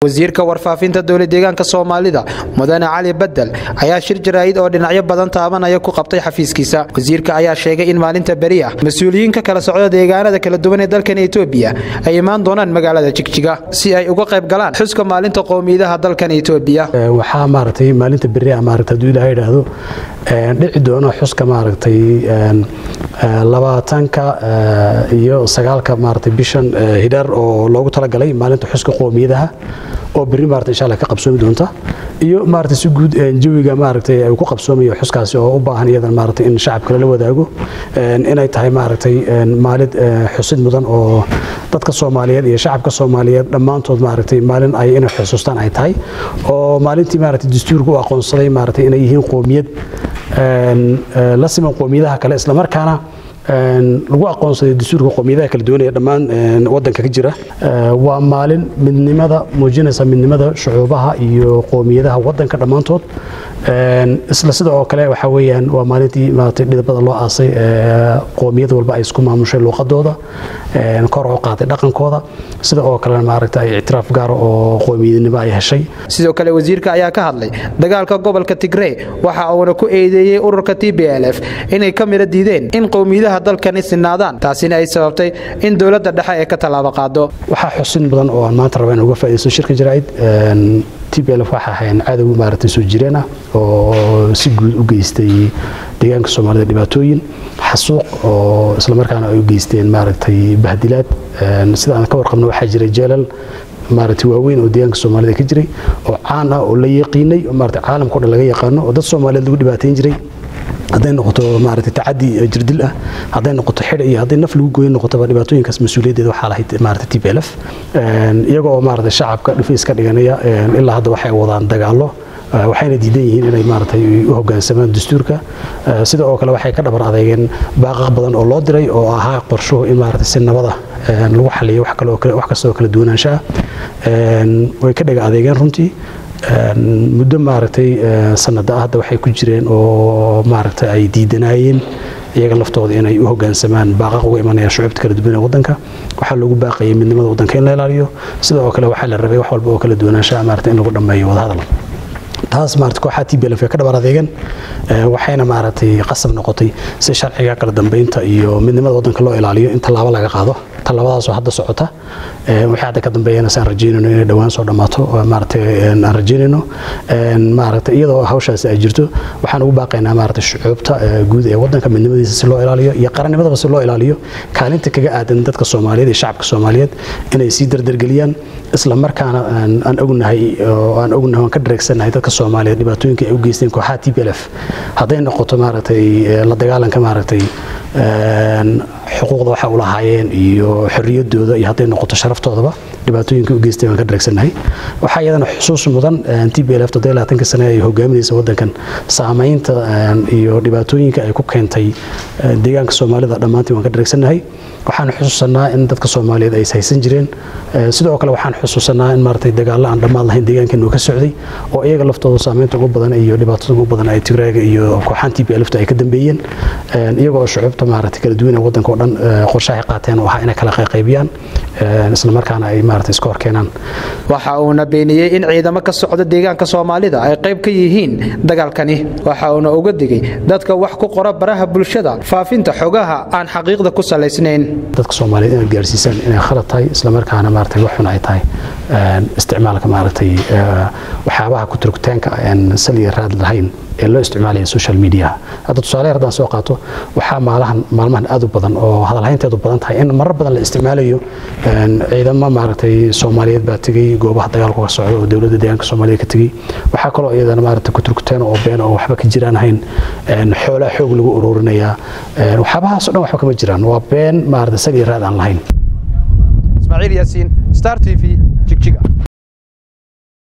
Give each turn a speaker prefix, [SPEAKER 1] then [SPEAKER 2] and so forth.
[SPEAKER 1] wasiirka warfaafinta dowla deegaanka soomaalida mudane cali badel ayaa shir jaraa'id oo dhinacyo badan taabanaya ku qabtay xafiiskiisa wasiirka ayaa sheegay in maalinta beri ah mas-uuliyiin ka kala socda deegaanada kala duwan ee dalkan etoobiya ay imaan doonaan magaalada jigjiga si ay uga qayb galaan xuska maalinta qowmiyadaha dalkan etoobiya
[SPEAKER 2] waxaa maaragtay maalinta beri ah maaragtay hadduu ilaahay idhaahdo dhici doona xuska maaragtay labaatanka iyo sagaalka maaragtay bishan hidhaar oo loogu talagalay maalinta xuska qowmiyadaha oo berri maaragtay insha Allah ka qabsoomi doonta iyo maaragtay si guud jawiga maaragtay ay ku qabsoomayo xuskaasi oo u baahan iyadan maaragtay in shacabka la wadaago inay tahay maaragtay maalid xusid mudan oo dadka Soomaaliyeed iyo shacabka Soomaaliyeed dhammaantood maaragtay maalin ay inay xusuustaan ay tahay oo maalintii maaragtay dastuurku u aqoonsaday maaragtay inay yihiin qowmiyad la siman qowmiyadaha kale isla markaana lagu aqoonsaday dastuurka qowmiyadaha kala duwan ee dhammaan wadanka ka jira waa maalin midnimada muujinaysa midnimada shucuubaha iyo qowmiyadaha wadanka dhammaantood isla sida oo kale waxa weeyaan waa maalintii maaragtay dhidabada loo aasay qowmiyad walba ay isku maamushay luuqadooda kor u qaaday dhaqankooda sida oo kale maaragtay ay ictiraaf gaara oo qowmiyadnimo ay heshay
[SPEAKER 1] sidoo kale wasiirka ayaa ka hadlay dagaalka gobolka Tigray waxa uuna ku eedeeyay ururka TPLF inay ka mira diideen in qowmiyadaha dalkani sinaadaan taasina ay sababtay in dowladda dhexe ay ka tallaabo qaado
[SPEAKER 2] waxaa xusin badan oo aan maanta rabaa in uga faa'iideysto shirka jaraa'id TPLF waxa ahayn cadow maaragtay soo jireen ah oo si guud u geystay deegaanka Soomaalida dhibaatooyin xasuuq oo isla markaana ay u geysteen maaragtay bahdilaad sida aan ka warqabno waxaa jiray jeelal maaragtay waaweyn oo deegaanka Soomaalida ka jiray oo caan ah oo la yaqiinay oo maaragtay caalamka oo dhan laga yaqaano oo dad Soomaaliyeed lagu dhibaateyn jiray hadday noqoto maaragtay tacadi jirdil ah hadday noqoto xidh iyo hadday naf lagu gooyin noqotoba dhibaatooyinkaas mas-uuliyaddeeda waxaa lahayd maaragtay TPLF iyaga oo maaragtay shacabka dhufays ka dhiganaya ilaa hadda waxay wadaan dagaallo waxayna diidan yihiin inay maaragtay u hoggaansamaan dastuurka sida oo kale waxay ka dhabar adeegeen baaqaq badan oo loo diray oo ahaa qorshuhu in maaragtay si nabada lagu xaliyo wax kale oo wax kasta oo kala duwanaansha way ka dhaga adeegeen runtii muddo maaragtay sanada ah hadda waxay ku jireen oo maaragtay ay diidanaayeen iyaga laftooda inay u hoggaansamaan baaqaq uga imanaya shucuubta kala duwan ee waddanka waxaa lagu baaqayay midnimada waddanka in la ilaaliyo sidoo kale waxaa la rabay wax walba oo kala duwanaanshaha maaragtay in lagu dhammeeyo wadahadal taas maaragtay kooxaha TPLF ka dhabar adeegan waxayna maaragtay qasab noqotay si sharciga kala dambeynta iyo midnimada waddanka loo ilaaliyo in tallaabo laga qaado tallaabadaas oo hadda socota wixii hadda ka dambeeyana saan rajeynayno inay dhowaan soo dhammaato maaragtay aan rajeynayno maaragtay iyadoo hawshaasi ay jirto waxaan ugu baaqaynaa maaragtay shucuubta guud ee waddanka midnimadiisa si loo ilaaliyo iyo qarannimadaba si loo ilaaliyo kaalinta kaga aadan dadka Soomaaliyeed iyo shacabka Soomaaliyeed inay sii dardargeliyaan isla markaana aan ognahay oo aan ognahay aan ka dhareegsanahay dadka Soomaaliyeed dhibaatooyinka ay u geysteen kooxaha TPLF hadday noqoto maaragtay la dagaalanka maaragtay xuquuqda waxa u lahaayeen iyo xorriyadooda iyo hadday noqoto sharaftoodaba dhibaatooyinka u geystay waan ka dhareegsanahay waxaa iyadana xusuus mudan TPLF toddoba labaatanka sane ay hogaaminaysa waddankan saamaynta iyo dhibaatooyinka ay ku keentay deegaanka Soomaalida dhammaantii waan ka dhareegsanahay waxaan xusuusanaa in dadka Soomaaliyeed ay haysan jireen sidoo kale waxaan xusuusanaa in maaragtay dagaalo aan dhammaad lahayn deegaankeenu ka socday oo iyaga laftooda saamaynta ugu badan iyo dhibaatada ugu badan ay Tigrayga iyo kooxahan TPLF ay ka dambeeyeen iyaga oo shucuubta maaragtay kala duwan ee waddanka oo dhan qorshaha qaateen oo ah inay kala qaybiyaan isla markaana ay maaragtay iska hor keenaan
[SPEAKER 1] waxa uuna beeniyey in ciidamo ka socda deegaanka Soomaalida ay qayb ka yihiin dagaalkani waxa uuna uga digay dadka wax ku qora baraha bulshada faafinta xogaha aan xaqiiqda ku salaysnayn
[SPEAKER 2] dadka Soomaaliyeed inay gaarsiisaan inay khalad tahay isla markaana maaragtay wax xun ay tahay isticmaalka maaragtay waxyaabaha ku turugtaanka aan saliya raad lahayn ee loo isticmaalaya social media hadda tusaale haddaan soo qaato waxaa maalahan maalmahan aad u badan oo hadalhaynteedu badan tahay in marar badan la isticmaalayo ciidamo maaragtay Soomaaliyeed baa tagay goobaha dagaalku ka socda oo dowladda deegaanka Soomaaliya ka tagay waxaa kaloo iyadana maaragtay ku turugtaan oo been oo waxba ka jiraan ahayn xoolaha xoog lagu ururinayaa waxyaabahaas oo dhan waxba kama jiraan waa been maaragtay sal iyo raad aan lahayn
[SPEAKER 1] ismaaciil yaasiin star t v jigjiga